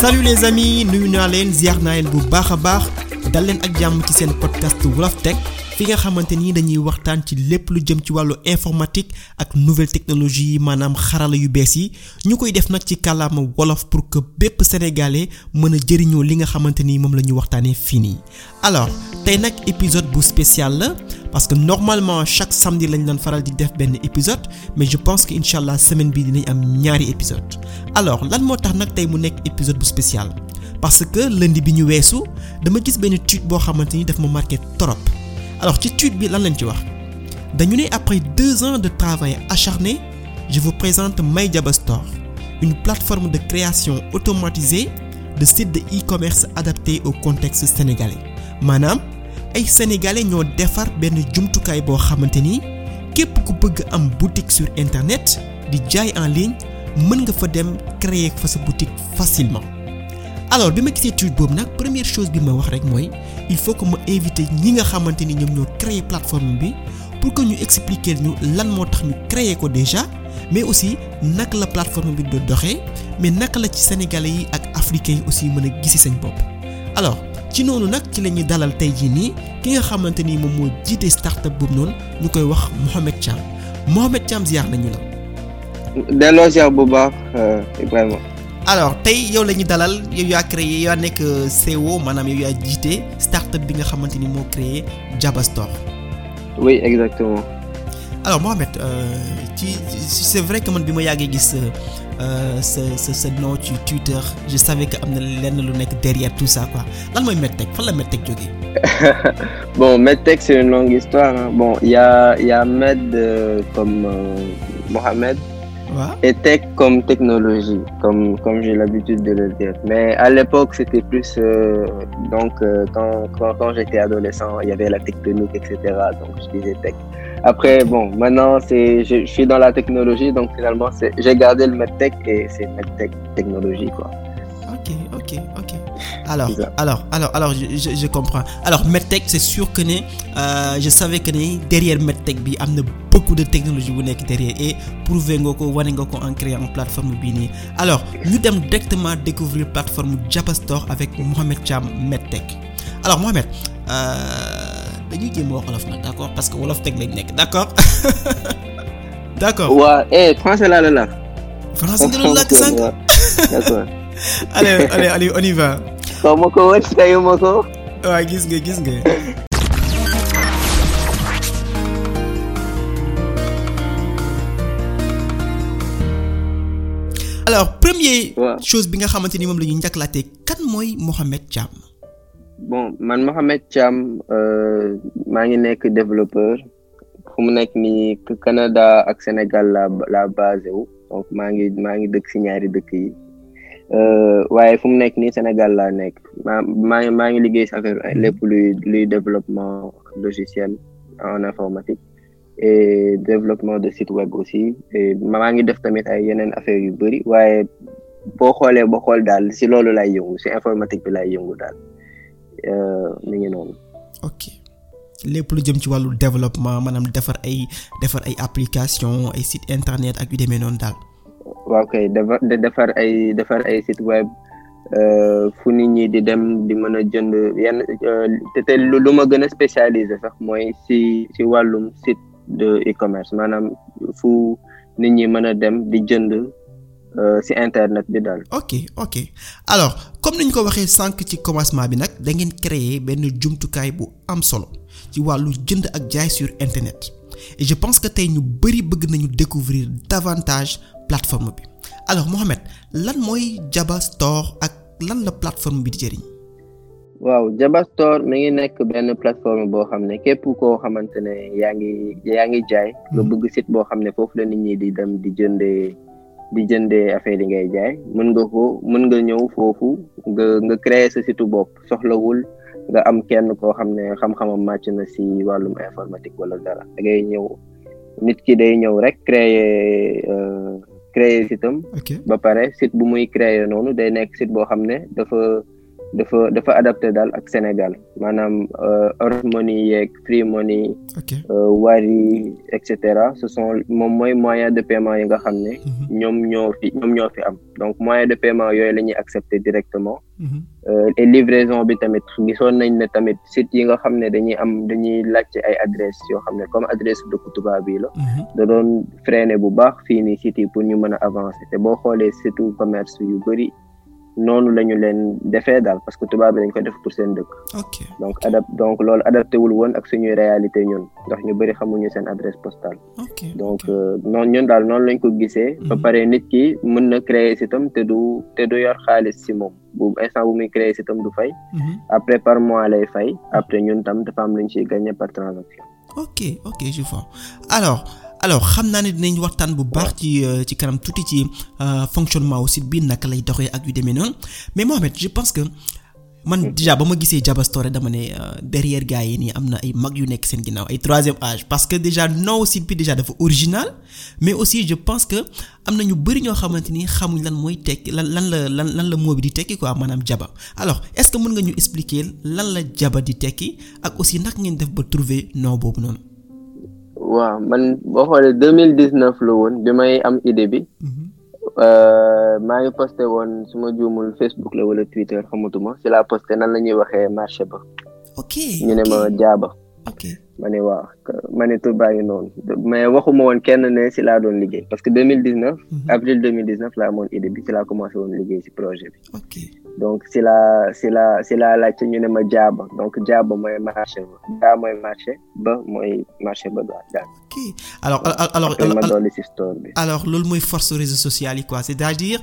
salut les amis nuyu naa leen ziar naa leen bu baax a baax dal leen ak jàmm ci seen podcast Wolof Tech fi nga xamante ni dañuy waxtaan ci lépp lu jëm ci wàllu informatique ak nouvelle technologie yi maanaam xarala yu bees yi ñu koy def nag ci kàllaama wolof pour que bépp sénégalais mën a jëriñoo li nga xamante ni moom la ñu waxtaanee fii nii. alors tey nag épisode bu spécial la parce que normalement chaque samedi lañ doon faral di def benn épisode mais je pense que incha allah semaine bii dinañ am ñaari épisode alors lan moo tax nag tey mu nekk épisode bu spécial parce que lundi bi ñu weesu dama gis benn tweet boo xamante ni daf ma marqué trop. alors ci tweet bi lan lañ ci wax dañu ne après deux ans de travail acharné je vous présente MyJava Store une plateforme de création automatisée de sites de e-commerce adaptés au contexte sénégalais maanaam ay sénégalais ñoo defar benn jumtukaay boo xamante ni képp ku bëgg am boutique sur internet di jaay en ligne mën nga fa dem créer fa sa boutique facilement alors bi ma gisee tweet boobu nag première chose bi ma wax rek mooy il faut que ma invité ñi nga xamante ni ñoom ñoo créer plateforme bi pour que ñu expliquer ñu lan moo tax ñu créer ko déjà mais aussi naka la plateforme bi do doxee mais naka la ci sénégalais yi ak africains yi aussi mën a gisi seen bopp alors ci noonu nag ci la ñuy dalal tey jii nii ki nga xamante ni moom moo jiite startup boobu noonu ñu koy wax Mohamed Thiam Mohamed Thiam ziar nañu la. delloo ziar bu baax Ibrahima. alors tey yow la ñu dalal yow yaa créé yaa nekk CEO maanaam yow yaa jiite startup bi nga xamante ni moo créé Java Store. oui exactement. alors Mohamed ci c'est vrai que man bi ma yàggee gis sa sa sa nom ci Twitter je savais que am na lenn lu nekk derrière tout ça quoi lan mooy MedTech fan la MedTech jógee. bon MedTech c'est une longue histoire hein. bon il y a il y a Med euh, comme euh, Mohamed. Ouais. et tech comme technologie, comme, comme j'ai l'habitude de le dire. Mais à l'époque, c'était plus, euh, donc, euh, quand, quand, quand j'étais adolescent, il y avait la tectonique, etc. Donc, je disais tech. Après, bon, maintenant, c'est, je, je suis dans la technologie, donc finalement, c'est, j'ai gardé le medtech et c'est medtech technologie, quoi. Ok, ok, ok. Alors, alors, alors, alors, je, je, je comprends. Alors, medtech, c'est sûr que ne, euh, je savais que ne derrière medtech bi am na beaucoup de technologie bu nekk derrière et prouver nga ko wane nga ko en créant plateforme bii nii alors ñu dem directement découvrir plateforme Java Store avec Mohamed Thiam medtech alors Mohamed dañuy jéem a wax wolof nag d'accord parce que wolof teg lañ nekk d'accord d'accord. waaw eh français laa la la. français nga doon làkk sànq. d'accord. allez allez allez on y va. xaw ma ko woon tayu ma ko. waaw gis nga gis nga. alors première Ouais. chose bi nga xamante ni moom la ñuy njëkkalaate kan mooy Mohamed Thiam. bon man Mohamed Thiam euh, maa ngi nekk développeur fu mu nekk nii Canada ak Sénégal la la basé wu donc maa ngi maa ngi dëkk ci ñaari dëkk yi euh, waaye fu mu nekk nii Sénégal laa nekk maa maa ngi maa ngi liggéey ci affaire lépp luy luy développement logiciel en informatique et développement de site web aussi et maa ngi def tamit ay yeneen affaire yu bari waaye boo xoolee boo xool daal ci loolu lay yëngu ci informatique bi lay yëngu daal. mi ngi noonu. ok lépp lu jëm ci wàllu développement maanaam defar ay defar ay application ay site internet ak yu demee noonu daal. waaw kay defar defar ay defar ay site web fu nit ñi di dem di mën a jënd yenn te te lu ma gën a spécialisé sax mooy ci ci wàllum site de e-commerce maanaam fu nit ñi mën a dem di jënd ci internet bi daal. ok ok alors comme ni ñu ko waxee sànq ci commencement bi nag da ngeen créer benn jumtukaay bu am solo ci wàllu jënd ak jaay sur internet et je pense que tey ñu bari bëgg nañu découvrir davantage plateforme bi alors Mohamed lan mooy Java Store ak lan la plateforme bi di jëriñ. waaw Java Store mi ngi nekk benn plateforme boo xam ne képp koo xamante ne yaa ngi yaa ngi jaay. nga bëgg site boo xam ne foofu la nit ñi di dem di jëndee. di jëndee affaire yi ngay jaay mën nga ko mën nga ñëw foofu nga nga créer sa site bopp soxlawul nga am kenn koo xam ne xam-xamam màcc na ci wàllum informatique wala dara da ngay ñëw nit ki day ñëw rek créer créer site am ba pare site bu muy créer noonu day nekk site boo xam ne dafa dafa dafa adapté daal ak Sénégal maanaam Orange Money yeeg Free Money Wari et cetera ce sont moom mooy moyen de paiement yi nga xam ne ñoom ñoo fi ñoom ñoo fi am donc moyen de paiement yooyu la ñuy accepté directement et livraison bi tamit gisoon nañ ne tamit site yi nga xam ne dañuy am dañuy laajte ay adresse yoo xam ne comme adresse dëkku tubaab bi la da doon freiné bu baax fii nii site yi pour ñu mën a avancer te boo xoolee surtout commerce yu bëri noonu la ñu leen defee daal parce que tubaab bi dañ ko def pour seen dëkk. ok donc adap donc loolu adapté wul woon ak suñuy réalité ñun ndax ñu bëri xamuñu seen adresse postale. ok donc noonu ñun daal noonu lañ ko gisee. ba pare nit ki mën na créer sitam te du te du yor xaalis si moom bu instant bu muy créer sitam du fay. après par mois lay fay après ñun tam dafa am lu ñu siy gagné par transaction. ok ok je vois alors. alors xam naa ne dinañ waxtaan bu baax ci ci kanam tuuti ci fonctionnement wu site bi naka lay doxee ak yu demee noonu mais Mohamed je pense que man déjà ba ma gisee Jaba Store dama ne derrière gars yi nii am na ay mag yu nekk seen ginnaaw ay troisième âge parce que déjà nom site bi déjà dafa original mais aussi je pense que am na ñu bari ñoo xamante ni xamuñ lan mooy tekki lan lan la lan lan la moo bi di tekki quoi maanaam Jaba alors est-ce que mën nga ñu expliquer lan la Jaba di tekki ak aussi naka ngeen def ba trouver nom boobu noonu. waaw man boo xoolee deux mille dix neuf la woon bi may am idée bi maa ngi posté woon su ma juumul Facebook la wala Twitter xamatuma si laa posté nan la ñuy waxee marché ba. ok ñu ne ma jaaba. ok ma ne waaw ma ne tur baa ngi noonu mais waxuma woon kenn ne si laa doon liggéey parce que deux mille dix neuf. avril deux mille dix neuf laa amoon idée bi si laa commencé woon liggéey si projet bi. ok donc si laa si laa si laa laajte ñu ne ma jaaba donc jaaba mooy marché ba jaa mooy marché ba mooy marché ba daal. ok alors alors après ma dolli si store bi. alors loolu mooy force réseaux sociaux yi quoi c'est-à-dire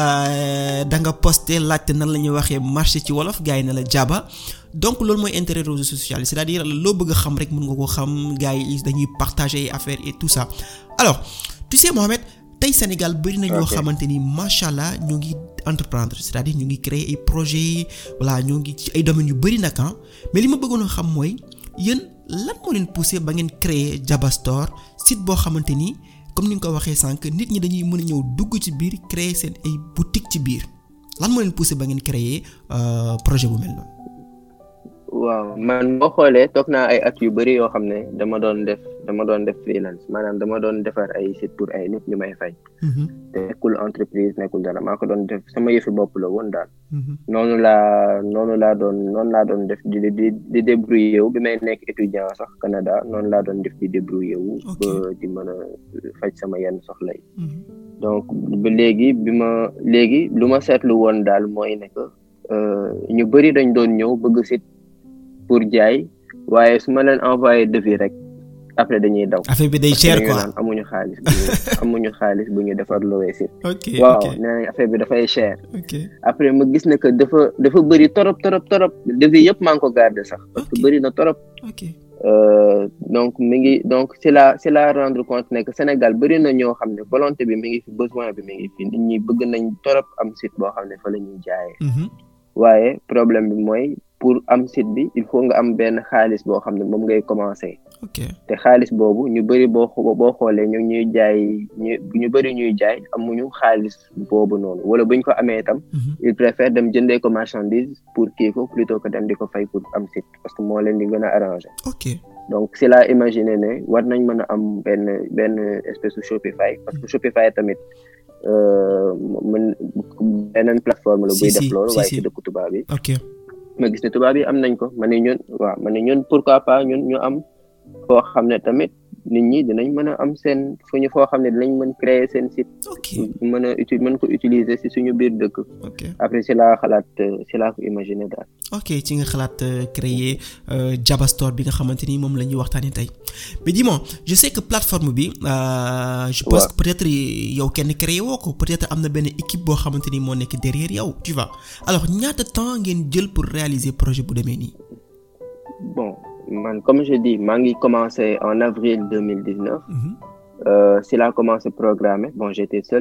da nga posté laajte nan la ñuy waxee marché ci wolof gars yi ne la jaaba donc loolu mooy intérêt réseaux sociaux yi c'est-à-dire loo bëgg a xam rek mën nga ko xam gars yi dañuy partager affaire et tout ça alors tu sais Mohamed tey Sénégal bëri na ñoo xamante ni macha allah ñu ngi entreprendre c'est-à-dire ñu ngi créer ay projets voilà ñoo ngi ci ay domaines yu bëri nag ah mais li ma bëggoon a xam mooy yéen lan moo leen poussé ba ngeen créer Jaba Store site boo xamante ni comme ni nga ko waxee sànq nit ñi dañuy mën a ñëw dugg ci biir créer seen ay boutique ci biir lan moo leen poussé ba ngeen créer projet bu mel noonu. waaw man boo xoolee toog naa ay at yu bëri yoo xam ne dama doon def dama doon def freelance maanaam dama doon defar ay site pour ay nit ñu may fay. te nekkul entreprise nekkul dara maa ko doon def sama yëfi bopp la woon daal. noonu laa noonu laa doon noonu laa doon def di di di débrouiller wu bi may nekk étudiant sax Canada noonu laa doon def di débrouiller wu. ba di mën a faj sama yenn soxla yi. donc ba léegi bi ma léegi lu ma seetlu woon daal mooy ne que ñu bëri dañ doon ñëw bëgg site. pour jaay waaye su ma leen envoyé devis rek après dañuy daw. affaire bi day cher quoi amuñu xaalis bu ñu amuñu xaalis bu ñu defar lowee site. ok waaw nee nañ affaire bi dafay cher. ok après ma gis ne que dafa dafa bëri torop torop torop devis yëpp maa ngi ko garder sax. parce que bëri na torop. ok donc mi ngi donc c'est la c'est la rendre compte ne que Sénégal bëri na ñoo xam ne volonté bi mi ngi fi besoin bi mi ngi fi nit ñi bëgg nañ torop am site boo xam ne fa la ñuy jaayee. waaye problème bi mooy. pour am site bi il faut nga am benn xaalis boo xam ne moom ngay commencer. ok te xaalis boobu ñu bëri boo boo xoolee ñu ñuy jaay ñu ñu bëri ñuy jaay amuñu xaalis boobu noonu wala buñ ko amee itam. il préfère dem jëndee ko marchandise pour kii ko plutôt que dem di ko fay pour am site parce que moo leen di gën a arranger. ok donc si laa imaginer ne war nañ mën a am benn benn espèce de Shopify parce que Shopify tamit. mën beneen plateforme la buy def loolu waaye ci dëkku tubaab yi ok ma gis ne tubaab yi am nañ ko ma ne ñun waaw ma ne ñun pourquoi pas ñun ñu am foo xam ne tamit nit ñi dinañ mën a am seen fu ñu foo xam ne dinañ mën créer seen site ok mën a uti mën ko utiliser ci suñu biir dëkk ok après ci laa xalaat ci laa ko imaginer daal ok ci nga xalaat créer Jaba Store bi nga xamante ni moom la ñuy waxtaanee tey mais dis-moi je sais que plateforme bi je pense que peut-être yow kenn créé woo ko peut-être am na benn équipe boo xamante ni moo nekk derrière yow tu vois alors ñaata temps ngeen jël pour réaliser projet bu demee nii. bon man comme je dis maa ngi commencé en avril deux mille dix neuf. si laa commencé programmer bon j'étais seul.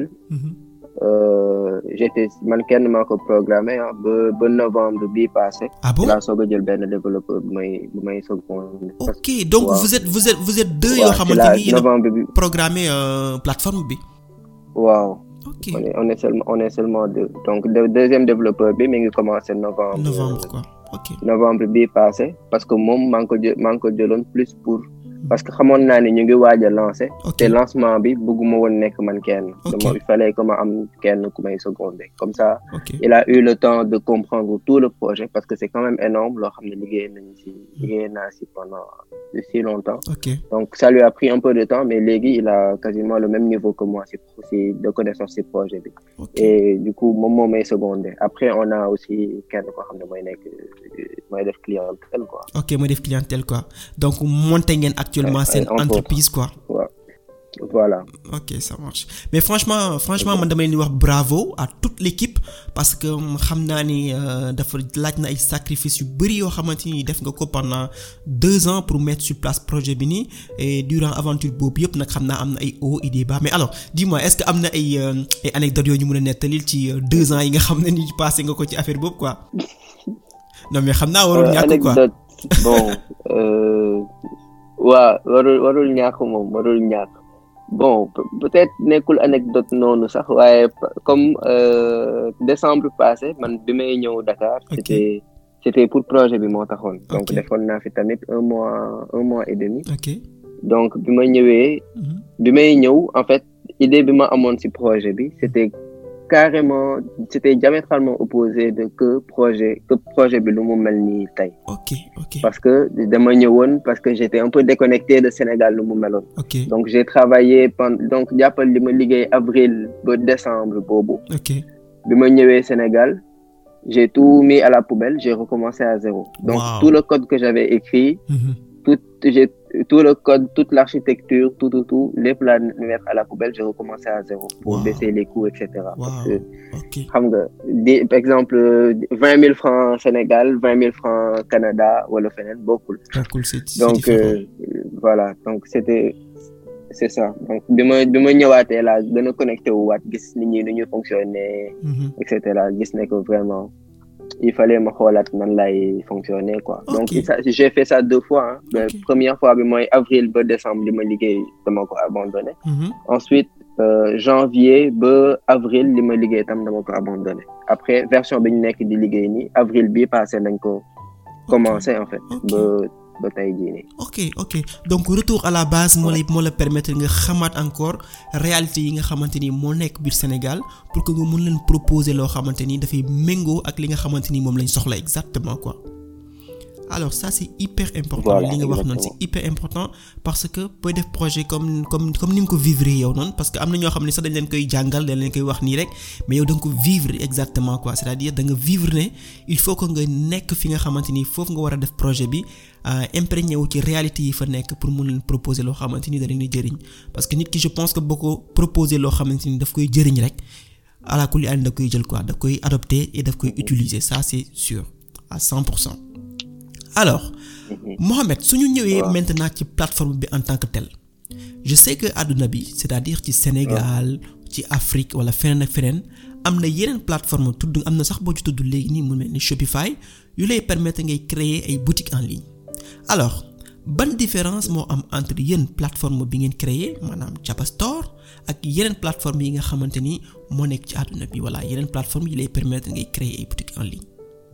j'étais man kenn maa ko programmé ah ba ba novembre bii passé. ah bon si laa soog a jël benn développeur bu may bu may soog ok donc vous êtes vous êtes vous êtes deux yoo xamante ni yéen novembre bi programmé plateforme bi. waaw ok on est on est seulement on est seulement deux donc le deuxième développeur bi mi ngi commencé novembre novembre quoi ok novembre bii passé parce que moom maa ngi ko jë maa ngi ko jëloon plus pour parce que xamoon naa ni ñu ngi waaj a lancer ok te lancement bi bëgguma woon nekk man kenn Ok. dama il fallait que ma am kenn ku may seconder comme ça ok il a eu le temps de comprendre tout le projet parce que c'est quand même énorme loo xam ne liggéey nañ si liggéey naa si pendant si longtemps ok donc ça lui a pris un peu de temps mais léegi il a quasiment le même niveau que moi si si de connaissance si projet bi ok et du coup moom moo may seconder après on a aussi kenn koo xam ne mooy nekk mooy def clientèle quoi ok mooy def clientèle quoi donc monté ngeen actuellement Ouais, seen ouais, entre entreprise quoi waaw voilà ok ça marche mais franchement franchement man dama leen di wax bravo à toute l'équipe parce que xam naa ni euh, dafa laaj na ay sacrifices yu bari yoo xamante ni def nga ko pendant deux ans pour mettre sur place projet bi nii et durant aventure boobu yëpp nag xam naa am na ay hauts et des bas mais alors dis-moi est-ce que am na ay euh, ay anecdotes yoo ñu mën a nettalil ci euh, deux ans yi nga xam ne ni passé nga ko ci affaire boobu quoi non mais xam naa warul Euh, ñàkk quoi anecdote bon euh, waa warul warul ñàkk moom warul ñàkk bon pe- peut-être nekkul anecdote noonu sax waaye pa- comme euh, décembre passé man bi may ñëw Dakar Ok. c'était c'était pour projet bi moo taxoon donc Ok. defoon naa fi tamit un mois un mois et demi ok donc bi ma ñëwee Mhm. bi may ñëw en fait idée bi ma amoon ci projet bi c'était carrément c'était diamétralement opposé de que projet que projet bi lu mu mel nii tey ok ok parce que dama ñëwoon parce que j'étais un peu déconnecté de Sénégal lu mu meloon ok donc j'ai travaillé pendant donc jàppal li ma liggéey avril ba décembre boobu ok bi ma ñëwee Sénégal j'ai tout mis à la poubelle j'ai recommencé à zéro donc Wow. tout le code que j'avais écrit Mhm. tout j'ai tout le code toute l'architecture tout tout tout lépp laa mettre à la poubelle j'ai recommencé à zéro pour Wow. baisser les coûts et cetera parce Wow. que ok xam nga di par exemple vingt mille francs Sénégal vingt mille francs Canada wala feneen bokkul bokkul c'est c'est donc différent. euh, voilà donc c'était c'est ça donc bi ma bi ma ñëwaatee laa gën a connecté wu waat gis nit ñi nu ñuy fonctionner Mhm. et cetera gis ne que vraiment il fallait ma xoolaat nan lay fonctionner quoi Ok. donc ça j'ai fait ça deux fois hein. La Ok. première fois bi mooy avril ba décembre li ma liggéey dama ko abandonné Mhm. ensuite euh, janvier ba avril li ma liggéey tam dama ko abandonné après version bi ñu nekk di liggéey nii avril bi passé nañ ko commencé en fait Ok. ba ba tey jii nii ok ok donc retour à la base moo lay moo la permettre nga xamaat encore réalité yi nga xamante ni moo nekk biir Sénégal pour que nga mun leen proposer loo xamante ni dafay méngoo ak li nga xamante ni moom lañ soxla exactement quoi alors ça c'est hyper important Voilà, li nga wax noonu c'est exactement. hyper important parce que booy def projet comme comme comme ni nga ko vivre yow noonu parce que am na ñoo xam ne sax dañ leen koy jàngal dañ leen koy wax nii rek mais yow da nga ko vivre exactement quoi c'est-à-dire da nga vivre ne il faut que nga nekk fi nga xamante ni foofu nga war a def projet bi euh, imprégné wu ci réalité yi fa nekk pour mun leen proposer loo xamante ni da leen di jëriñ parce que nit ki je pense que boo ko proposer loo xamante ni daf koy jëriñ rek ala kulli ànd da koy jël quoi da koy adopter et daf koy utiliser ça c'est sûr à 100 pour cent alors Mohamed su ñu ñëwee Waaw. maintenant ci plateforme bi en tant que tel je sais que àdduna bi c'est-à-dire ci Sénégal ci Afrique wala feneen ak feneen am na yeneen plateforme tudd am na sax boo ci tudd léegi nii mu mel ni Shopify yu lay permettre ngay créer ay boutiques en ligne alors ban différence moo am entre yéen plateforme bi ngeen créer maanaam Jaba Store ak yeneen plateforme yi nga xamante ni moo nekk ci àdduna bi voilà yeneen plateforme yi lay permettre ngay créer ay boutiques en ligne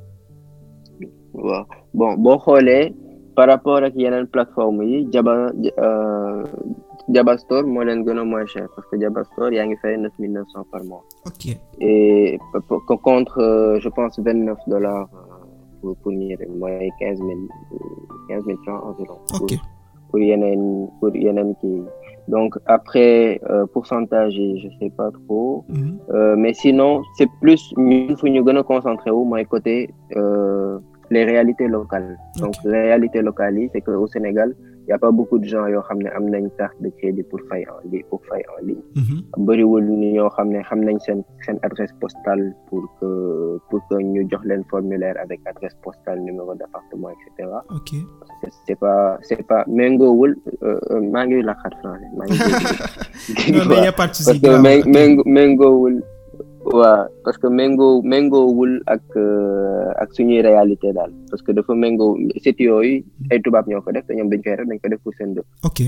waaw bon boo xoolee par rapport ak yeneen plateforme yi Jaba euh, Jaba Store moo leen gën a moins cher parce que Jaba Store yaa ngi fay neuf mille neuf cent par mois ok et p- p- contre euh, je pense vingt neuf dollars pour pour ñi mooy quinze mille quinze mille francs environ pour, ok pour yeneen pour yeneen kii donc après euh, pourcentage yi je sais pas trop Mhm. Euh, mais sinon c'est plus ñun fu ñu gën a concentré wu mooy côté euh, les réalités locales donc Ok. réalité locale yi c'est que au Sénégal il y a pas beaucoup de gens yoo xam ne am nañ carte de crédit pour fay en ligne pour fay en ligne Mhm. bëriwul ni ñoo xam ne xam nañ seen seen adresse postale pour que pour que ñu jox leen formulaire avec adresse postale numéro d'appartement et cetera ok c'est c'est pas c'est pas méngoowul euh, euh, maa ngi laqat français maa ngi dégg non mais y a pas de souci parce que grave, mé ok. méngo méngoowul waa parce que méngoo méngoowul ak euh, ak suñuy réalité daal parce que dafa méngoo site yooyu ay tubaab ñoo ko def te ñoom dañ koy def dañ ko def pour seen dëkk ok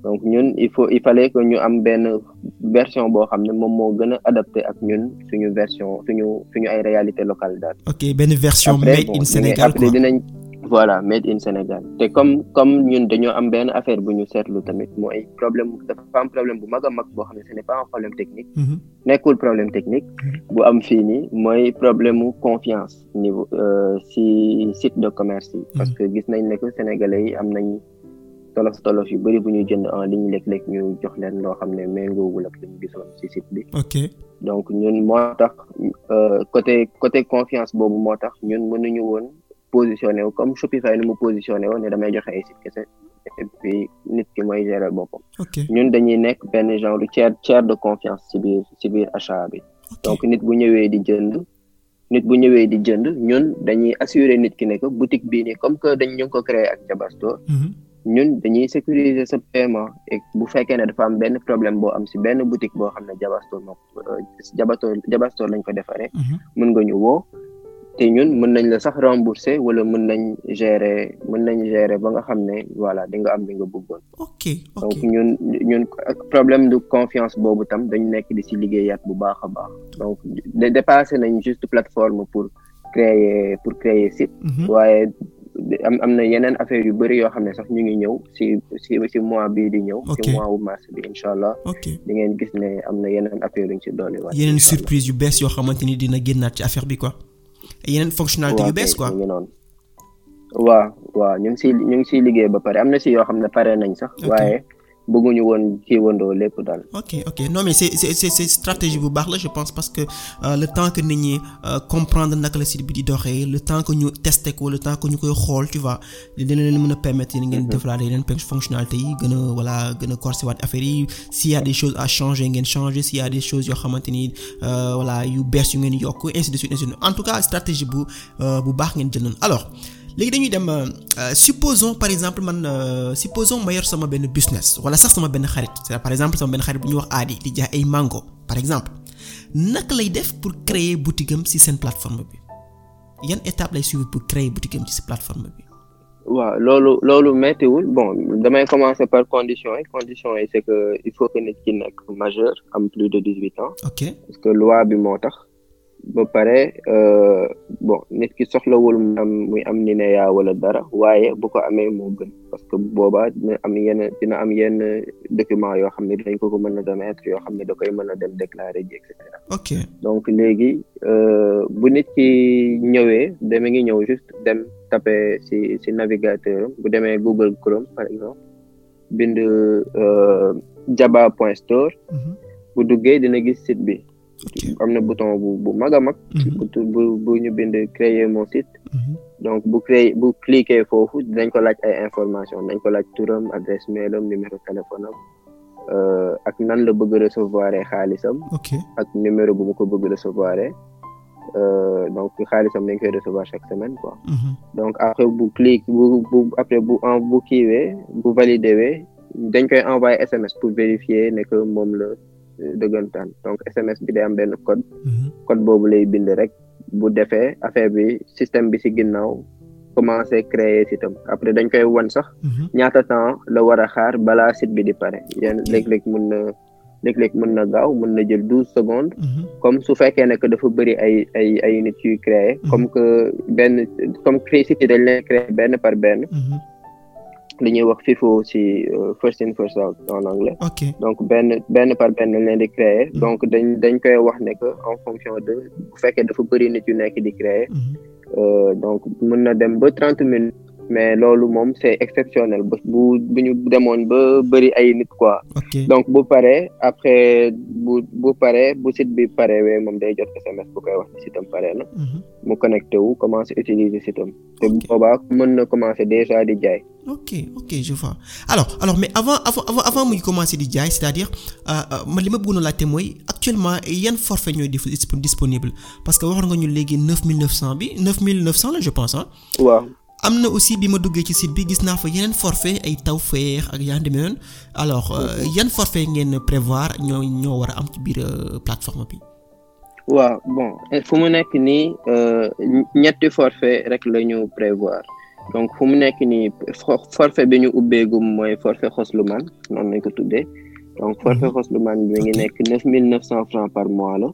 donc ñun il faut il fallait que ñu am benn version boo xam ne moom moo gën a adapté ak ñun suñu version suñu suñu ay réalité locale daal. ok benn version made in Sénégal après dinañ voilà made in Sénégal te comme comme ñun dañoo am benn affaire bu ñu seetlu tamit mooy problème dafa am problème bu mag a mag boo xam ne ce n'est pas un problème technique. nekkul problème technique. bu am fii nii mooy problème mu confiance niveau si site de commerce yi. parce que gis nañ ne que sénégalais yi am nañ. tolof tolof yu bëri bu ñuy jënd en ligne léeg-léeg ñu jox leen loo xam ne méngoowul ak li ñu gisoon ci site bi. ok donc ñun moo tax côté côté confiance boobu moo tax ñun mënuñu woon positionné wu comme Shopify ni mu positionné woon ne damay joxe ay site kese et puis nit ki mooy gérer boppam. ok ñun dañuy nekk benn genre tiers tiers de confiance ci biir ci biir achat bi. donc nit bu ñëwee di jënd. nit bu ñëwee di jënd ñun dañuy assurer nit ki ne que boutique bii nii comme que dañ ñu ngi ko créé ak Jabastore. ñun dañuy sécuriser sa paiement et bu fekkee ne dafa am benn problème boo am si benn boutique boo xam ne Jabastore moom Jabastore Jabastore lañ ko defaree. mën nga ñu woo te ñun mën nañ la sax rembourser wala mën nañ gérer mën nañ gérer ba nga xam ne voilà di nga am li nga bëggoon. ok ok donc ñun ñun ak problème de confiance boobu tam dañ nekk di si liggéeyaat bu baax a baax donc dépassé nañ juste plateforme pour créer pour créer site. waaye. am am na yeneen affaire yu bëri yoo xam ne sax ñu ngi ñëw si si si mois bii di ñëw. ok si mois wu mars bi incha allah. ok di ngeen gis ne am na yeneen affaire yu ñu si dolli waat. yeneen surprise yu bees yoo xamante ni dina génnaat ci affaire bi quoi. yeneen fonctionnalité yu bees quoi. waaw noonu. waaw waaw ñu ngi siy ñu ngi siy liggéey ba pare am na si yoo xam ne pare nañ sax. waaye bëgguñu woon kii wandoo lépp daal. ok ok non mais c'est c'est c'est stratégie bu baax la je pense parce que le temps que nit ñi comprendre naka la site bi di doxee le temps que ñu tester ko le temps que ñu koy xool tu vois dina leen mën a permettre yéen ngeen développer yeneen fonctionnalités yi gën a voilà gën a corser waat affaire yi s'il y a des choses à changer ngeen changer s'il y a des choses yoo xamante ni voilà yu bees yu ngeen yokk ainsi de suite ainsi de suite en tout cas stratégie bu bu baax ngeen jël noonu alors. léegi dañuy dem supposons par exemple man supposons ma yor sama benn business wala sax sama benn xarit par exemple sama benn xarit bu ñuy wax aadi di jaay ay mango par exemple naka lay def pour créer boutique am ci seen plateforme bi yan étape lay suivre pour créer boutique am ci ci plateforme bi. waaw loolu loolu méttiwul bon damay commencer par conditions yi conditions yi c'est que il faut que nit ki nekk majeur am plus de dix-huit ans. ok parce que loi bi moo tax. ba pare bon nit ki soxlawul mu am muy am NINEA wala dara waaye bu ko amee moo gën parce que boobaa dina am yenn dina am yenn document yoo xam ne dinañ ko ko mën a remettre yoo xam ne da koy mën a dem déclarer ji et cetera. ok donc léegi bu nit ki ñëwee dama ngi ñëw juste dem taper ci ci navigateur bu demee Google Chrome par exemple bind jaba point store. bu duggee dina gis site bi. am na bouton bu bu mag a mag. bu bu ñu bind créer mon site. donc bu créer bu cliquer foofu dañ ko laaj ay information dañ ko laaj turam adresse mail am numéro téléphone am ak nan la bëgg recevoir xaalisam. ok ak numéro bu mu ko bëgg recevoir donc xaalisam dañ koy recevoir chaque semaine quoi. donc après bu clique bu bu après bu en bu kiiwee bu validé wee dañ koy envoyer SMS pour vérifier ne que moom la. dëggantaan donc SMS bi day am benn code code boobu lay bind rek bu defee affaire bi système bi ci ginnaaw commencé créer sitam après dañ koy wan sax ñaata temps la war a xaar balaa site bi di pare yenn léeg-léeg mën na léeg-léeg mën na gaaw mën na jël douze secondes comme su fekkee ne que dafa bëri ay ay ay nit yuy créer comme que benn comme créer site yi dañ leen créer benn par benn li ñuy wax FIFO ci first in first out en anglais. ok donc benn benn par benn leen di créer. donc dañ dañ koy wax ne que en fonction de bu fekkee dafa bëri nit yu nekk di créer. donc mën na dem ba trente minutes. mais loolu moom c'est exceptionnel ba bu bu ñu demoon ba bëri ay nit quoi. ok donc bu paree après bu bu paree bu site bi parewee moom day jot SMS bu koy wax ni sitam pare na. mu connecté wu commencer utiliser sitam. te boobaa mën na commencer déjà di jaay. ok ok je vois alors alors mais avant avant avant avant muy commencer di jaay c'est-à-dire man li ma bëggoon a laajte mooy actuellement yan forfait ñooy disponible parce que waxoon nga ñu léegi neuf mille neuf cent bi neuf mille neuf cent la je pense ah. waaw. am na aussi bi ma duggee ci site bi gis naa fa yeneen forfait ay Tawfekh ak yaa demee noonu alors yan forfait ngeen prévoir ñoo ñoo war a am ci biir plateforme bi. waaw bon fu mu nekk nii ñetti forfait rek la ñu prévoir donc fu mu nekk nii forfait bi ñu ubbeegum mooy forfait xosluman noonu lañ ko tuddee donc forfait xosluman bi mi ngi nekk neuf mille neuf cent francs par mois la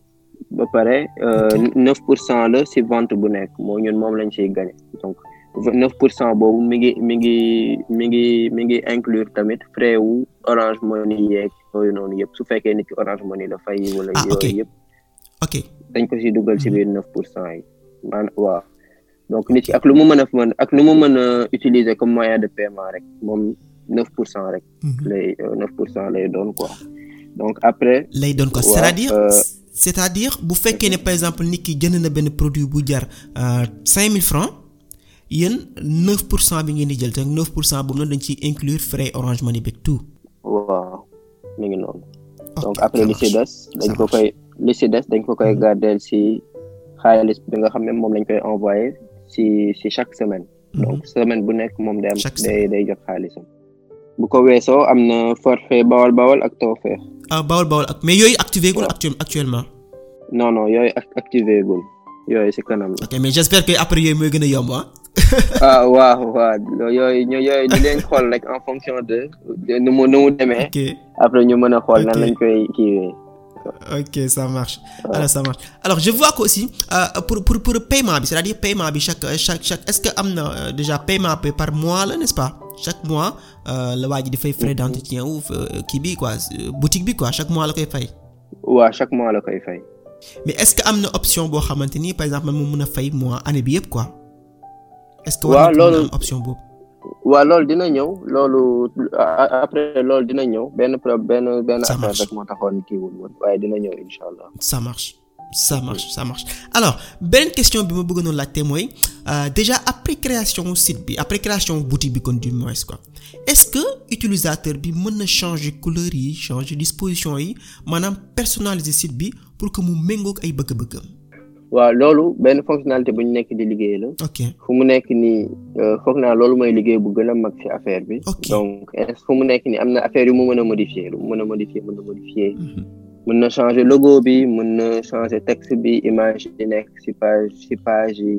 ba pare neuf pour cent la si vente bu nekk moo ñun moom lañ ciy gagné donc neuf pour cent boobu mi ngi mi ngi mi ngi mi ngi inclure tamit frais wu Orange Money yeeg yooyu noonu yëpp su fekkee nit ki Orange Money la fay wala yooyu yëpp ok dañ ko si dugal si biir neuf pour cent yi man waaw donc nit ki ak lu mu mën a mën ak lu mu mën a utiliser comme moyen de paiement rek moom neuf pour cent rek lay neuf pour cent lay doon quoi donc après lay doon quoi c'est-à-dire c'est-à-dire bu fekkee ne par exemple nit ki jënd na benn produit bu jar cinq mille francs yéen neuf pour cent bi ngeen di jël te neuf pour cent boobu noonu dañ ciy inclure frais Orange Money beeg tout waaw mi ngi noonu donc après li si des dañ ko koy li si des dañ ko koy gardeel si xaalis bi nga xam ne moom lañ koy envoyé si si chaque semaine donc semaine bu nekk moom day am day day jot xaalisam bu ko weesoo am na forfait bawal bawal ak tawfeex ah bawal bawal ak mais yooyu activé gul actuellement non non yooyu activé gul yooyu si kanam la ok mais j'espère que après yooyu mooy gën a yomb ah ah waaw waaw yooyu ñu yooyu di leen xool rek en fonction de nu mu nu mu demee après ñu mën a xool nan lañ koy kiiwee ok ça marche alors ça marche alors je vois que aussi euh, pour pour pour paiement bi c'est-à-dire paiement bi chaque chaque chaque est-ce que am na déjà paiement par mois la n'est-ce pas chaque mois la waa ji di fay frais d'entretien ou kii bi quoi boutique bi quoi chaque mois la koy fay. waaw chaque mois la koy fay. mais est-ce que am na option boo xamante ni par exemple man mu mën a fay mois année bi yëpp quoi. est-ce que war na am option boobu. waaw loolu dina ñëw loolu après loolu dina ñëw benn pro benn benn affaire rek moo taxoon kii wul woon waaye dina ñëw incha allah. ça marche ça marche ça marche alors beneen question bi ma bëgg noonu laajte mooy déjà après création site bi après création boutique bi kon du moins quoi est-ce que utilisateur bi mën na changer couleur yi changer disposition yi maanaam personnaliser site bi pour que mu méngoog ay bëgg-bëggam. waaw loolu benn fonctionnalité bu ñu nekk di liggéey la. ok fu mu nekk nii foog naa loolu mooy liggéey bu gën a mag ci affaire bi. ok donc fu mu nekk nii am na affaire yu mu mën a modifier lu mu mën a modifier mën na modifier. mën na changer logo bi mën na changer texte bi image yi nekk ci page ci page yi.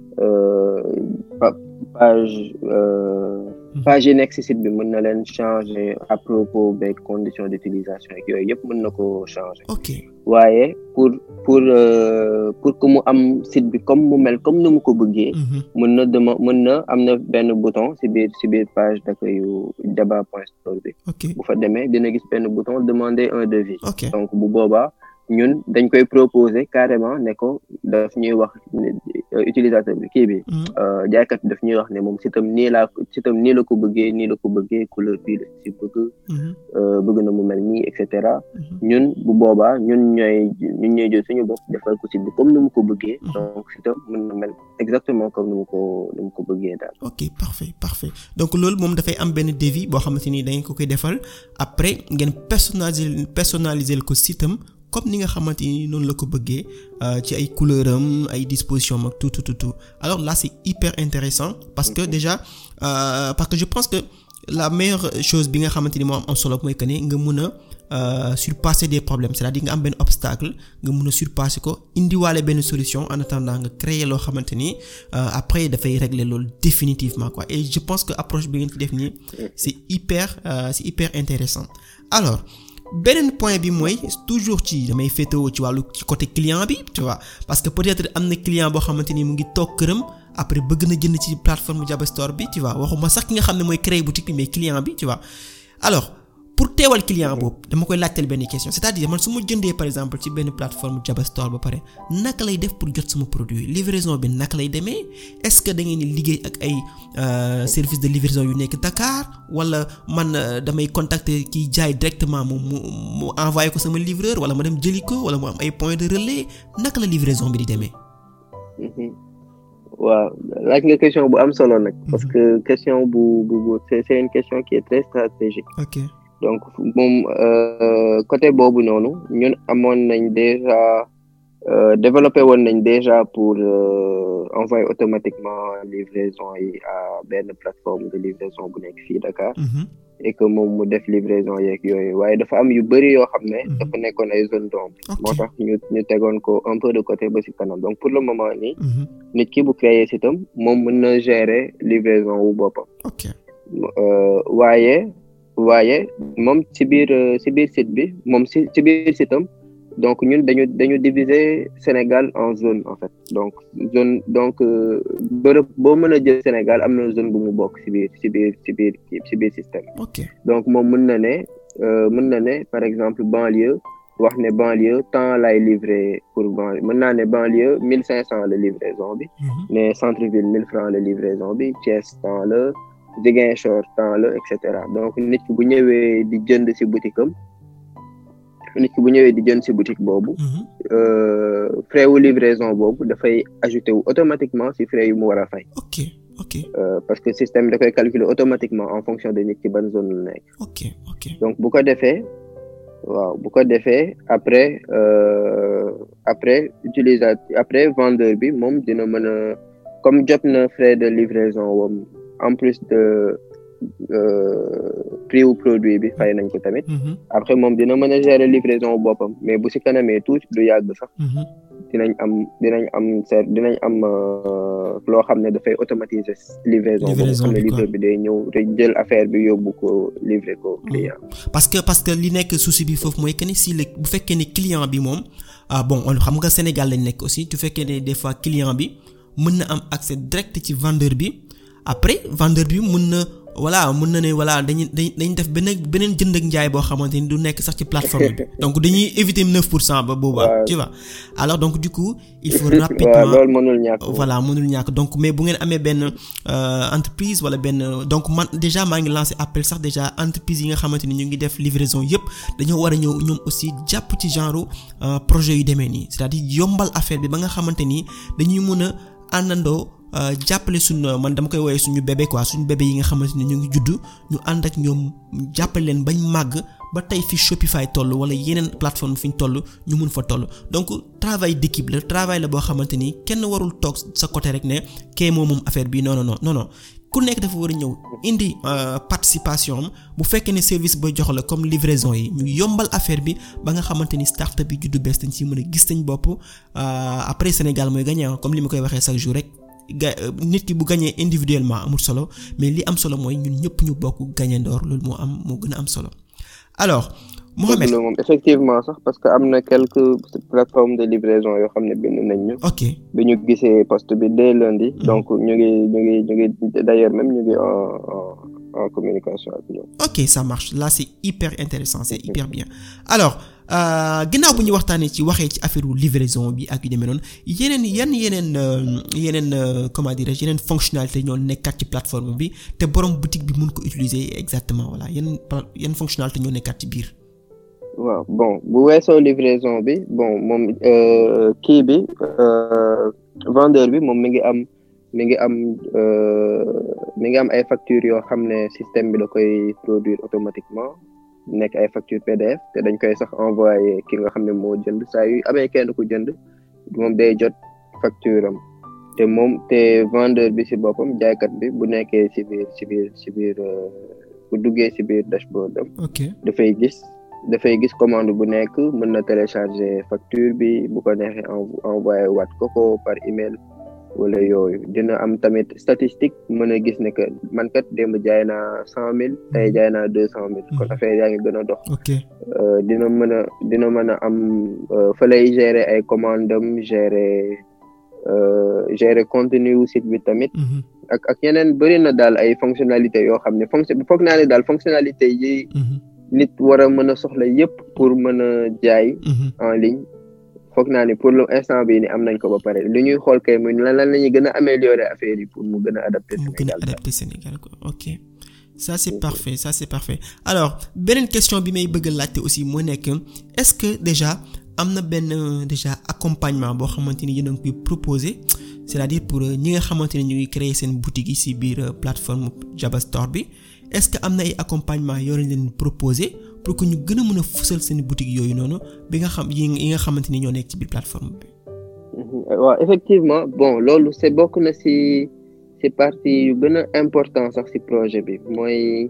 page page yi nekk ci site bi mën na leen changer à propos des conditions d'utilisation ak yooyu yëpp mën na ko changer. ok waaye pour pour pour que mu am site bi comme mu mel comme ni mu ko bëggee. mën na dema mën na am na benn bouton ci biir ci biir page d'accueil yu Jaba point store bi. ok bu fa demee dina gis benn bouton demander un devis. ok donc bu boobaa ñun dañ koy proposer carrément ne ko daf ñuy wax utilisateur bi kii bi. jaaykat bi daf ñuy wax ne moom sitam nii laa sitam nii la ko bëggee nii la ko bëggee couleur bii la ci bëgg. bëgg na mu mel nii et cetera. ñun bu boobaa ñun ñooy ñun ñooy jël suñu bopp defal ko site bi comme ni mu ko bëggee. donc sitam mën na mel exactement comme ni mu ko ni mu ko bëggee daal. ok parfait parfait donc loolu moom dafay am benn devis boo xamante ni da ngeen ko koy defal après ngeen personnaliser personnaliser ko sitam comme ni nga xamante ni noonu la ko bëggee ci ay couleur am ay disposition am ak tout tout tout alors là c'est hyper intéressant parce que déjà euh, parce que je pense que la meilleure chose bi nga xamante ni moo am am solo mooy que ne nga mun a surpasser des problèmes c'est-à-dire nga am benn obstacle nga mun a surpasser ko indiwaale benn solution en attendant nga créer loo xamante ni après dafay régler loolu définitivement quoi et je pense que approche bi ngeen ci def nii c'est hyper euh, c'est hyper intéressant alors beneen point bi mooy toujours ci damay féetewoo ci wàllu ci côté client bi tu vois parce que peut-être am na client boo xamante ni mu ngi toog këram après bëgg na jënd ci plateforme Jaba Store bi tu vois waxuma sax ki nga xam ne mooy créer boutique bi mais client bi tu vois alors pour teewal client boobu dama koy laajteel benn question c'est-à-dire man su ma jëndee par exemple ci benn plateforme Jaba Store ba pare naka lay def pour jot sama produit livraison bi naka lay demee est-ce que da ngeen di liggéey ak ay service de livraison yu nekk Dakar wala man damay contacter kiy jaay directement mu mu mu envoyer ko sama livreur wala ma dem jëli ko wala mu am ay points de relais naka la livraison bi di demee. waaw laaj nga question bu am solo nag. parce que question bu bu bu c'est c'est une question qui est très stratégique. ok donc moom côté boobu noonu ñun amoon nañ déjà développé woon nañ déjà pour envoyer automatiquement livraison yi à benn plateforme de livraison bu nekk fii Dakar. et que moom mu def livraison yeeg yooyu waaye dafa am yu bëri yoo xam ne dafa nekkoon ay zone d'ombre moo tax ñu ñu tegoon ko un peu de côté ba ci kanam donc pour le moment nii nit ki bu créer site am moom mën na gérer livraison wu boppam ok waaye waaye moom ci biir ci biir site bi moom ci ci biir site am donc ñun dañu dañu diviser Sénégal en zone en fait donc zone donc bërëb boo mën a jël Sénégal am na zone bu mu bokk ci biir ci biir ci biir ci biir système ok donc moom mën na ne mën na ne par exemple banlieue wax ne banlieue temps lay livrer pour banlieue mën naa ne banlieue mille cinq cent la livraison bi ne centre ville mille francs la livraison bi Thiès temps la Ziguinchor temps la et cetera donc nit ki bu ñëwee di jënd ci boutique am nit ki bu ñëwee di jënd ci boutique boobu frais wu livraison boobu dafay ajouté wu automatiquement ci frais yu mu war a fay ok ok parce que système da koy calculer automatiquement en fonction de nit ki ban zone la nekk ok ok donc bu ko defee waaw bu ko defee après après utilisateur après vendeur bi moom dina mën a comme jot na frais de livraison wam en plus de prix wu produit bi fay nañ ko tamit après moom dina mën a gérer livraison boppam mais bu ci kanamee tuuti du yàgg sax dinañ am dinañ am ser dinañ am loo xam ne dafay automatiser livraison boobu xam ne livreur bi day ñëw rek jël affaire bi yóbbu ko livrer ko client parce que parce que li nekk souci bi foofu mooy que ni si le bu fekkee ne client bi moom ah bon xam nga Sénégal lañ nekk aussi tu fekkee ne des fois client bi mën na am accès direct ci vendeur bi après vendeur bi mën na voilà mën na ne voilà dañuy dañuy def beneen beneen jënd ak njaay boo xamante ni du nekk sax ci plateforme bi donc dañuy éviter 9 pour cent ba boobaa. tu vois alors donc du coup. il faut rapidement loolu mënul ñàkk. voilà mënul ñàkk donc mais bu ngeen amee benn entreprise wala benn donc man déjà maa ngi lancé appel sax déjà entreprise yi nga xamante ni ñu ngi def livraison yépp dañoo war a ñëw ñoom aussi jàpp ci genre projet yu demee nii c'est-à-dire yombal affaire bi ba nga xamante ni dañuy mën a àndandoo. jàppale suñu man dama koy woowee suñu bébé quoi suñu bébé yi nga xamante ne ñu ngi juddu ñu ànd ak ñoom jàppale leen bañ màgg ba tey fi Shopify toll wala yeneen plateforme fi ñu toll ñu mun fa toll donc travail d'équipe la travail la boo xamante ni kenn warul toog sa côté rek ne kee moom moom affaire bi non non non non ku nekk dafa war a ñëw indi participation am bu fekkee ne service ba jox la comme livraison yi ñu yombal affaire bi ba nga xamante ni start-up bi juddu bees dañ ci mën a gis nañ bopp après Sénégal mooy gagné comme li ma koy waxee chaque jour rek. ga nit ki bu gañee individuellement amul solo mais li am solo mooy ñun ñëpp ñu bokk gañe ndoor loolu moo am moo gën a am solo alors Mohamed moom effectivement sax parce que am na quelques plateformes de livraison yoo xam ne bind nañ ñu ok bi ñu gisee poste bi dès lundi donc ñu ngi ñu ngi ñu ngi d'ailleurs même ñu ngi en en communication ak ñoom ok ça marche là c'est hyper intéressant c'est hyper bien alors ginnaaw bu ñu waxtaanee ci waxee ci affaire livraison bi ak yu demee noonu yeneen yan yeneen yeneen comment dirais-je yeneen fonctionnalité ñoo nekkaat ci plateforme bi te borom boutique bi mun ko utiliser exactement voilà yan yan fonctionnalité ñoo nekkaat ci biir. waaw bon bu weesoo livraison bi bon moom kii bi vendeur bi moom mi ngi am mi ngi am mi ngi am ay factures yoo xam ne système bi da koy produire automatiquement. nekk ay facture PDF te dañ koy sax envoyé ki nga xam ne moo jënd saa yu amee kenn ku jënd moom day jot facture am te moom te vendeur bi ci boppam jaaykat bi bu nekkee ci biir ci biir ci biir bu duggee ci biir dashboard am ok dafay gis dafay gis commande bu nekk mën na télécharger facture bi bu ko neexee envoyé waat ko ko par email wala yooyu dina am tamit statistique mën a gis ne que man kat démb jaay naa cent mille tey jaay naa deux cent mille kon affaire yaa ngi gën a dox ok dina mën a dina mën a am fa lay gérer ay commande am gérer gérer contenu wu site bi tamit ak ak yeneen bëri na daal ay fonctionnalité yoo xam ne fonction foog naa ne daal fonctionnalité yi nit war a mën a soxla yépp pour mën a jaay en ligne foog naa ni pour l'instant bii ni am nañ ko ba pare li ñuy xool kay muy lan lan la ñuy gën a améliorer affaire yi pour mu gën a adapté mu gën a adapté Sénégal quoi ok ça c'est parfait ça c'est parfait alors beneen question bi may bëgg a laajte aussi moo nekk est-ce que déjà am na benn déjà accompagnement boo xamante ni yéen a ngi koy proposer c'est-à-dire pour ñi nga xamante ni ñu ngi créer seen boutique yi ci biir plateforme Jaba Store bi est-ce que am na ay accompagnement yoo leen proposer pour que ñu gën a mën a fësal seen boutique yooyu noonu bi nga xam yi nga xamante ni ñoo nekk ci biir plateforme bi. waaw effectivement bon loolu c'est bokk na ci ci partie yu gën a important sax ci projet bi mooy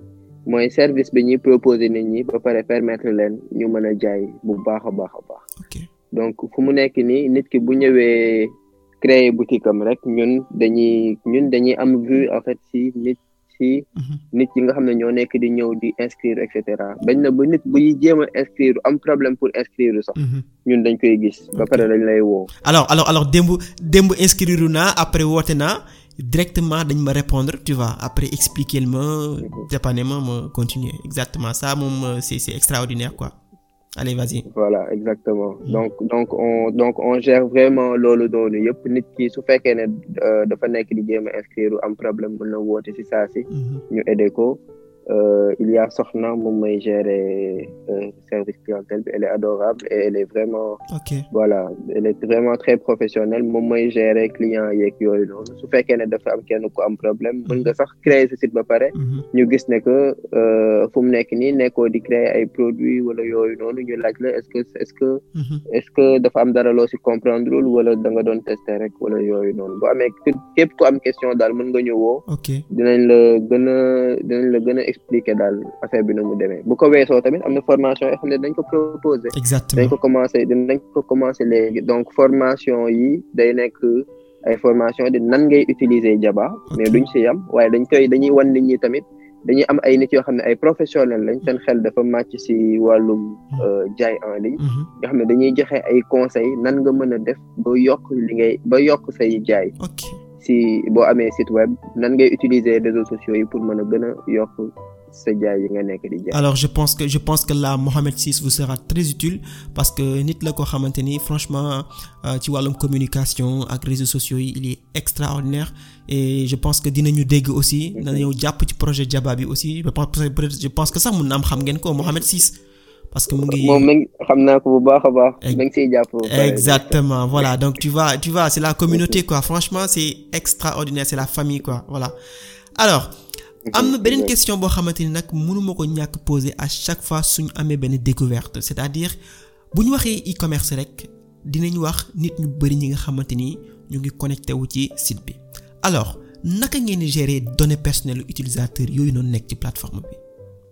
mooy service bi ñuy proposer nit ñi ba pare permettre leen ñu mën a jaay bu baax a baax a baax ok donc fu mu nekk nii nit ki bu ñëwee créer boutique am rek ñun dañuy ñun dañuy am vue en fait si nit si Mhm. nit yi nga xam ne ñoo nekk di ñëw di inscrire et cetera bañ na ba nit buy jéem a inscrire am problème pour inscrire sax Mhm. ñun dañ koy gis ba Ok. pare dañ lay woo alors alors alors démb démb inscrire naa après woote naa directement dañ ma répondre tu vois après expliquer ma dépanner ma ma continuer exactement ça moom euh, c'est c'est extraordinaire quoi allez vas-y voilà exactement Mm. donc donc on donc on gère vraiment loolu doonu yëpp nit ki su fekkee ne euh, dafa nekk di jéem a inscrire am problème mën na woote si saa si Mhm. ñu aider ko euh, il y a Soxna moom may gérer euh, service clientèle bi elle est adorable et elle est vraiment ok voilà elle est vraiment très professionnelle moom mooy gérer client yeeg yooyu noonu su fekkee ne dafa am kenn ku am problème mën nga sax créer sa site ba pare Mhm. ñu gis ne que euh, fu mu nekk nii nekkoo di créer ay produits wala yooyu noonu ñu laaj la est-ce que est-ce que Mhm. est-ce que dafa am dara loo ci comprendre wul wala da nga doon tester rek wala yooyu noonu bu amee képp- képp ku am question daal mën nga ñu woo ok dinañ la gën a dinañ la gën a expliquer daal affaire bi nu mu demee bu ko weesoo tamit am na formation yoo xam ne dañ ko proposer dañ exactement ko commencer dinañ ko commencer léegi donc formation yi day nekk ay formation di nan ngay utiliser Jaba mais Ok. duñ ci yam waaye dañ koy dañuy wan nit ñi tamit dañuy am ay nit yoo xam ne ay professionnels lañ seen xel dafa màcc ci wàllum euh, jaay en ligne Mhm. nga xam ne dañuy joxe ay conseils nan nga mën a def ba yokk li ngay ba yokk say jaay ok si boo amee site web nan ngay utiliser réseaux sociaux yi pour mën a gën a yokk sa jaay yi nga nekk di jaay. alors je pense que je pense que là Mohamed Ciss vous sera très utile parce que nit la koo xamante ni franchement euh, ci wàllum communication ak réseaux sociaux yi il est extraordinaire et je pense que dinañu dégg aussi dina ñëw jàpp ci projet Jaba bi aussi je pense peut-être je pense que sax mun na am xam ngeen ko Mohamed Ciss parce que mu ngi moom mi ngi xam naa ko bu baax a baax. Ex- da nga siy jàpp. ba pare. exactement voilà donc tu vois tu vois c'est la communauté quoi franchement c'est extraordinaire c'est la famille quoi voilà alors am na beneen question boo xamante ni nag mënuma ko ñàkk poser à chaque fois suñu amee benn découverte c'est-à-dire bu ñu waxee e-commerce rek dinañ wax nit ñu bari ñi nga xamante ni ñu ngi connecté wu ci site bi alors naka ngeen di gérer données personnelles utilisateurs yooyu noonu nekk ci plateforme bi.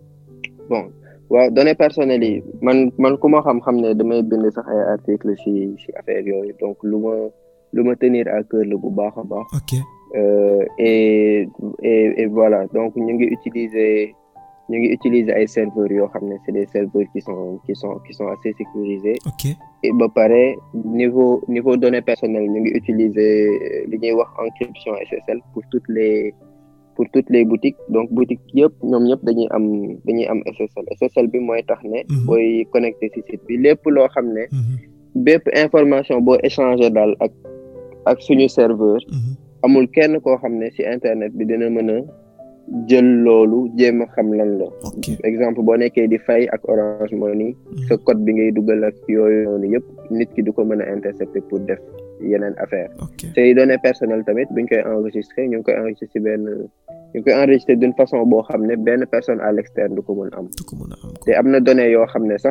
bon waaw données personnelles yi man man ku ma xam-xam ne damay bind sax ay articles ci ci affaire yooyu donc lu ma lu ma tenir à cœur la bu baax a baax. ok Euh, et, et et voilà donc ñu ngi utiliser ñu ngi utiliser ay serveurs yoo xam ne c'est des serveurs qui sont qui sont qui sont assez sécurisés ok et ba pare niveau niveau données personnelles ñu ngi utiliser li ñuy wax encryption SSL pour toutes les pour toutes les boutiques donc boutiques yëpp ñoom ñëpp dañuy am dañuy am SSL SSL bi mooy tax ne Mhm. booy connecté ci site bi lépp loo xam ne Mhm, bépp information boo échanger daal ak ak suñu serveur mhm. amul kenn koo xam ne ci internet bi dina mën a jël loolu jéem a xam lan la ok exemple boo nekkee di fay ak Orange Money Mhm. sa code bi ngay dugal ak yooyu noonu yëpp nit ki du ko mën a intercepter pour def yeneen affaire ok say données personnelles tamit buñ koy enregistrer ñu ngi koy enregistrer ci benn ñu ngi koy enregistrer d'une façon boo xam ne benn personne à l'externe du ko mën am du ko mën a am te am na données yoo xam ne sax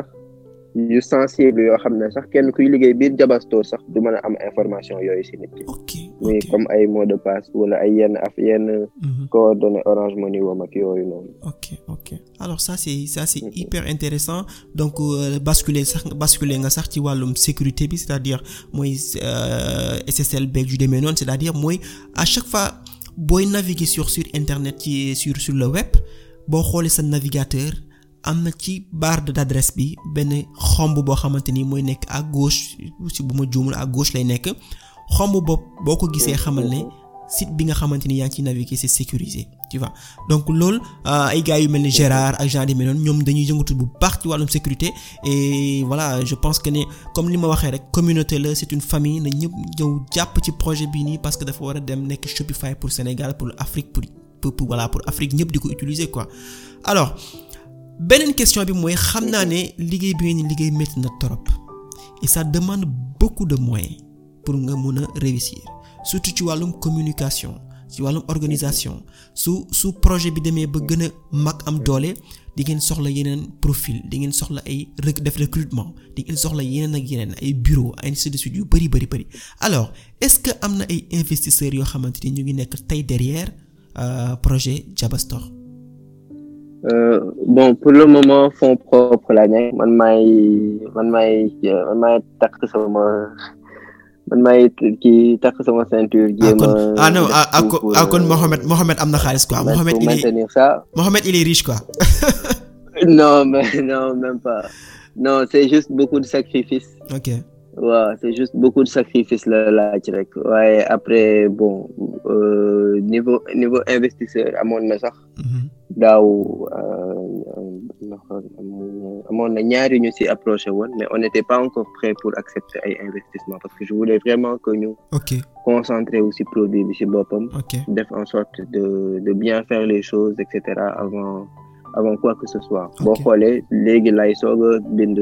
yu sensible yoo xam ne sax kenn kuy liggéey biir Jaba Store sax du mën a am information yooyu ci nit ki ok muy ok comme ay mot de passe wala ay yenn af yenn Mhm. coordonnées Orange Money wam ak yooyu noonu ok ok alors ça c'est ça c'est Mhm. hyper intéressant donc euh, basculer sax basculer nga sax ci wàllum sécurité bi c'est-à-dire mooy euh, SSL beeg yu demee noonu c'est-à-dire mooy à chaque fois booy naviguer sur sur internet ci sur sur le web boo xoolee sa navigateur am na ci barre d'adresse bi benn xomb boo xamante ni mooy nekk à gauche si bu ma juumul à gauche lay nekk xomb bopp boo ko gisee xamal ne site bi nga xamante ni yaa ngi ciy naviguer c'est sécurisé tu vois donc loolu euh, ay gars yu mel ni Gérard ak genre yu mel noonu ñoom dañuy yëngatu bu baax ci wàllum sécurité et voilà je pense que ne comme li ma waxee rek communauté la c'est une famille na ñëpp ñëw jàpp ci projet bii nii parce que dafa war a dem nekk Shopify pour Sénégal pour Afrique pour pour, pour voilà pour Afrique ñëpp di ko utiliser quoi alors beneen question bi mooy xam naa ne liggéey bi ngeen di liggéey métti na trop et ça demande beaucoup de moyens pour nga mun a réussir surtout ci wàllum communication ci wàllum organisation su su projet bi demee ba gën a mag am doole di ngeen soxla yeneen profil di ngeen soxla ay rec def recrutement di ngeen soxla yeneen ak yeneen ay bureau ainsi de suite yu bari bari bari alors est-ce que am na ay investisseurs yoo xamante ni ñu ngi nekk tey derrière euh, projet Jaba Store Euh, bon pour le moment fonds propre la nekk man maay man maay man maay takk sama man maay kii takk sama ceinture. ah jéem kon a ah non def ah ah tout kon pour, ah kon euh, Mohamed Mohamed am na xaalis quoi pour Mohamed il est maintenir ça. Mohamed il est riche quoi. non mais non même pas non c'est juste beaucoup de sacrifices. ok waaw c'est juste beaucoup de sacrifices la laaj rek waaye après bon euh, niveau niveau investisseur amoon na sax Mhm. daaw euh, amoon na ñaari ñu ci approché woon mais on n'était pas encore prêt pour accepter ay investissement parce que je voulais vraiment que ñu ok concentrer aussi produit bi ci boppam ok def en sorte de de bien faire les choses et cetera avant avant quoi que ce soit boo Ok. xoolee léegi lay soog a bind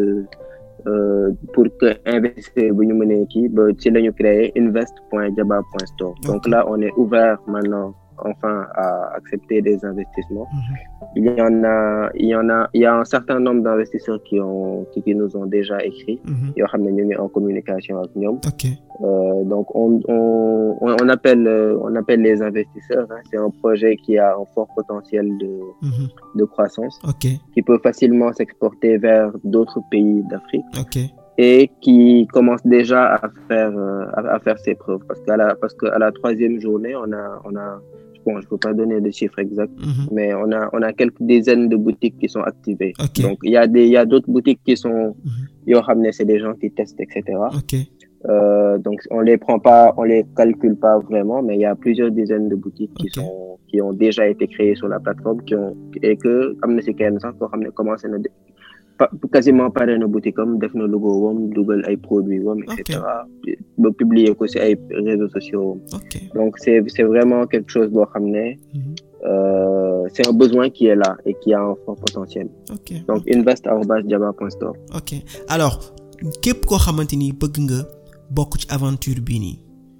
euh, pour que investisseur bu ñu mënee kii ba ci la ñu créer invest point jaba point store donc Ok. là on est ouvert maintenant enfin à accepter des investissements Mhm. il y en a il y en a il y a un certain nombre d'investisseurs qui ont qui, qui nous ont déjà écrit Mhm. yoo xam ne ñu ngi en communication ak ñoom ok euh, donc on, on, on on appelle euh, on appelle les investisseurs. hein. C'est un projet qui a un fort potentiel de, Mhm. de croissance, ok qui peut facilement s'exporter vers d'autres pays d'Afrique ok et qui commence déjà à faire euh, à, à faire ses preuves. Parce qu'à la parce qu'à la troisième journée, on a on a bon, je peux pas donner de chiffres exacts, Mhm. mais on a on a quelques dizaines de boutiques qui sont activées. Ok. Donc il y a des il y a d'autres boutiques qui sont Mhm. yoo xam ne c'est des gens qui testent etc. ok Euh, donc on les prend pas, on les calcule pas vraiment, mais il y a plusieurs dizaines de boutiques qui Ok. sont qui ont déjà été créées sur la plateforme, qui ont et que am na si kenn sax koo xam ne commencé na de- pa- quasiment pare na boutique am def na logo wam dugal ay produits wam et Ok. cetera ba publier ko si ay réseaux sociaux ok donc c'est c'est vraiment quelque chose boo xam ne Mhm. euh, c'est un besoin qui est là et qui a un fort potentiel ok donc invest@jaba.store ok alors képp koo xamante ni bëgg nga bokk ci aventure bii nii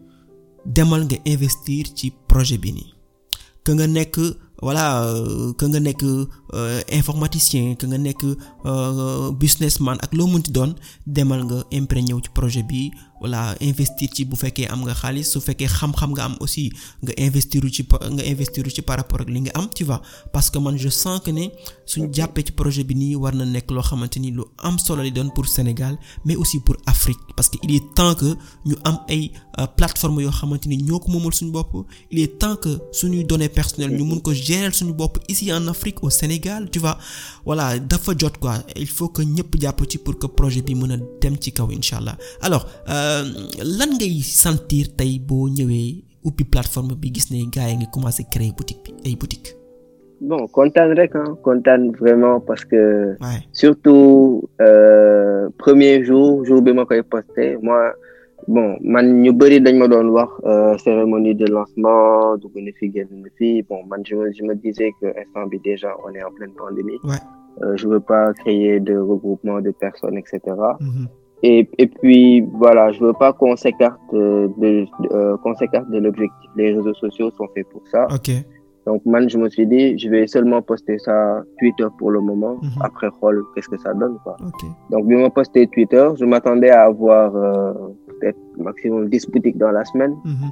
demal nga investir ci projet bi nii que nga nekk voilà euh, que nga nekk euh, informaticien que nga nekk euh, businessman ak loo mënti doon demal nga imprégné wu ci projet bi voilà investir ci bu fekkee am nga xaalis su fekkee xam-xam nga am aussi nga investir ci pa- nga investir ci par rapport ak li nga am tu vois parce que man je sens que ne suñ jàppee ci projet bi nii war na nekk loo xamante ni lu am solo li doon pour Sénégal mais aussi pour Afrique parce que il est temps que ñu am ay euh, plateformes yoo xamante ni ñoo ko moomal suñu bopp il est temps que suñuy données personnelles ñu mun ko gérer suñu bopp ici en Afrique au Sénégal tu vois voilà dafa jot quoi il faut que ñëpp jàpp ci pour que projet bi mën a dem ci kaw incha allah alors euh, lan ngay sentir tey boo ñëwee ubbi plateforme bi gis ne gars yi ngi commencé créer boutique bi ay boutique bon kontaan rek ah kontaan vraiment parce que ouais surtout euh, premier jour jour bi ma koy posté moi bon man ñu bëri dañ ma doon wax euh, cérémonie de lancement dugg na fi génn na fi bon man je me je me disais que instant bi déjà on est en pleine pandémie ouais euh, je veux pas créer de regroupement de personnes etc Mhm. et et puis voilà je veux pas qu'on s'écarte euh, de, de euh, qu'on s'écarte de l'objectif les réseaux sociaux sont faits pour ça ok donc man je me suis dit je vais seulement poster ça Twitter pour le moment Mhm. après xool qu'est-ce que ça donne quoi ok donc, bi ma posté Twitter, je m'attendais à avoir euh, peut-être maximum 10 boutiques dans la semaine. Mhm.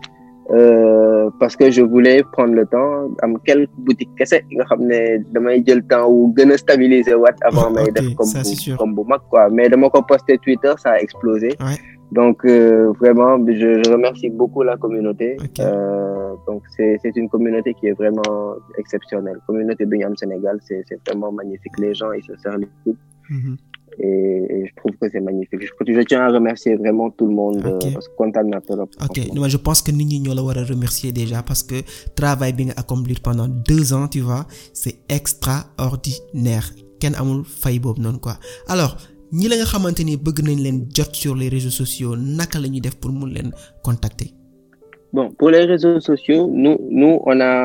Euh, parce que je voulais prendre le temps, am quelques boutiques kese nga xam ne damay jël temps wu gën a stabiliser waat avant may Ok, def comme ça, c'est bu sûr. comme bu mag quoi. Mais dama ko posté Twitter, ça a explosé. Ouais. Donc euh, vraiment, je, je remercie beaucoup la communauté. Ok. Euh, donc c'est c'est une communauté qui est vraiment exceptionnelle. Communauté bi ñu am Sénégal, c'est c'est vraiment magnifique. Les gens ils se serrent les coudes. Mhm. et, et je trouve que c'est magnifique. Je, je tiens à remercier vraiment tout le monde Ok. euh, parce que kontaan naa trop. ok moi je pense que nit ñi ñoo la war a remercier déjà parce que travail bi nga accomplir pendant deux ans tu vois c'est extraordinaire kenn amul fay boobu noonu quoi alors ñi la nga xamante ni bëgg nañ leen jot sur les réseaux sociaux naka la ñuy def pour mun leen contacter Bon, pour les réseaux sociaux, nous, nous on a,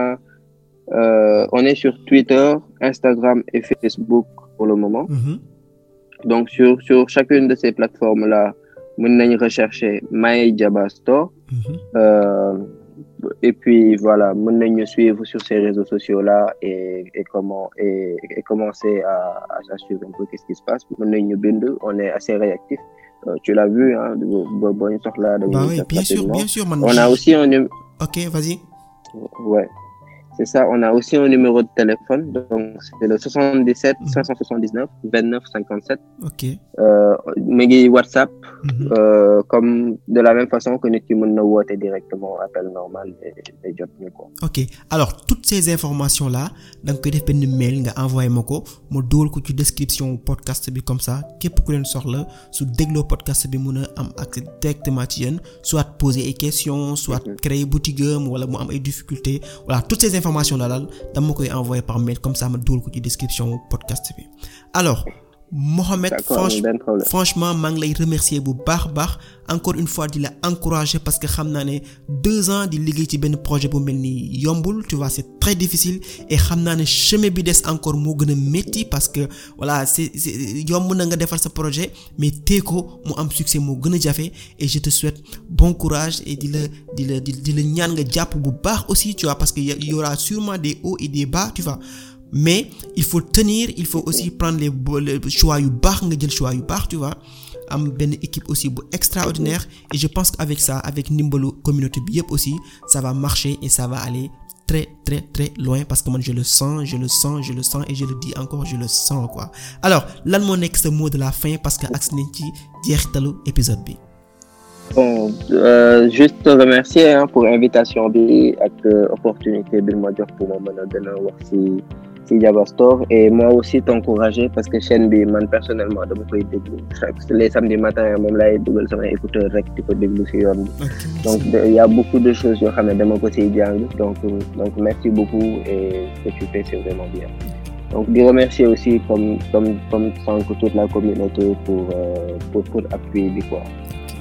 euh, on est sur Twitter, Instagram et Facebook pour le moment. Mhm. Donc sur sur chacune de ces plateformes là, mën nañ rechercher My Jaba Store. Mhm. Euh, et puis voilà, mën nañ ñu suivre sur ces réseaux sociaux là et et comment et, et commencer à, à, à suivre un peu qu'est-ce qui se passe. Mën nañ ñu bind, on est assez réactif. Euh, tu l'as vu, hein, bo bo ñu soxla dañuy bah oui def bien sûr rapidement. bien sûr man On a aussi un num- ok vas-y ouais. c'est ça on a aussi un numéro de téléphone donc c'est le 77 579 29 57 ok mu ngi WhatsApp Mhm. euh, comme de la même façon que nit ki mën na woote directement appel normal et et jot ñu ko ok alors toutes ces informations là da nga koy def benn mail nga envoyé ma ko ma dóol ko ci description podcast bi comme ça képp ku leen soxla su dégloo podcast bi mun a am accès directement ci yéen soit poser ay questions soit créer boutique am wala mu am ay difficultés voilà toutes ces informations là daal dama koy envoyer par mail comme ça ma dóol ko ci description podcast bi alors Mohamed d'accord franchement benn problème franchement maa ngi lay remercier bu baax a baax encore une fois di la encourager parce que xam naa ne deux ans di liggéey ci benn projet bu mel ni yombul tu vois c'est très difficile et xam naa ne chemin bi des encore moo gën a métti parce que voilà c'est c'est yomb na nga defar sa projet mais tee ko mu am succès moo gën a jafe et je te souhaite bon courage et di la di la di di la ñaan nga jàpp bu baax aussi tu vois parce que y aura sûrement des hauts et des bas tu vois mais il faut tenir il faut aussi prendre les bo- les choix yu baax nga jël choix yu baax tu vois am benn équipe aussi bu extraordinaire et je pense qu'avec ça avec ndimbalu communauté bi yëpp aussi ça va marcher et ça va aller très très très loin parce que man je le sens je le sens je le sens et je le dis encore je le sens quoi alors lan moo nekk sa mot de la fin parce que agsi nañ ci jeexitalu épisode bi bon euh, juste te remercier hein, pour invitation bi ak euh, opportunité bi ma jox pour ma mën a gën a wax ci ci Jaba Store et moi aussi t'encourager parce que chaîne bi man personnellement dama koy déglu chaque les samedis matin moom laay dugal sama écouteur rek di ko déglu ci yoon bi donc de- il y a beaucoup de choses yoo xam ne dama ko ciy jàng donc euh, donc merci beaucoup et ce que tu fais c'est vraiment bien donc di remercier aussi comme comme comme sànq toute la communauté pour euh, pour pour appui bi quoi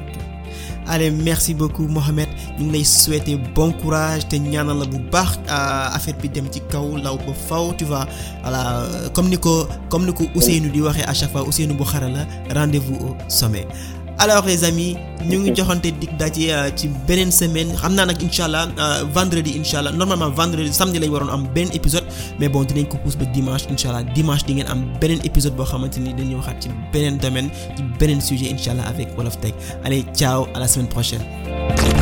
allez merci beaucoup Mohamed ñu ngi lay souhaiter bon courage te ñaanal la bu baax euh, affaire bi dem ci kaw law ba faw tu vois voilà euh, comme ni ko comme ni ko Ousseynou di waxee à chaque fois Ousseynou bu xara la rendez-vous au sommet alors les amis ñu ngi joxante dig daje euh, ci beneen semaine xam naa nag incha allah euh, vendredi incha allah normalement vendredi samedi lañ waroon am beneen épisode mais bon dinañ ko pousse ba dimanche incha allah dimanche di ngeen am beneen épisode boo xamante ni dañuy waxaat ci beneen domaine ci beneen sujet incha allah avec Wolof Tech allez ciao à la semaine prochaine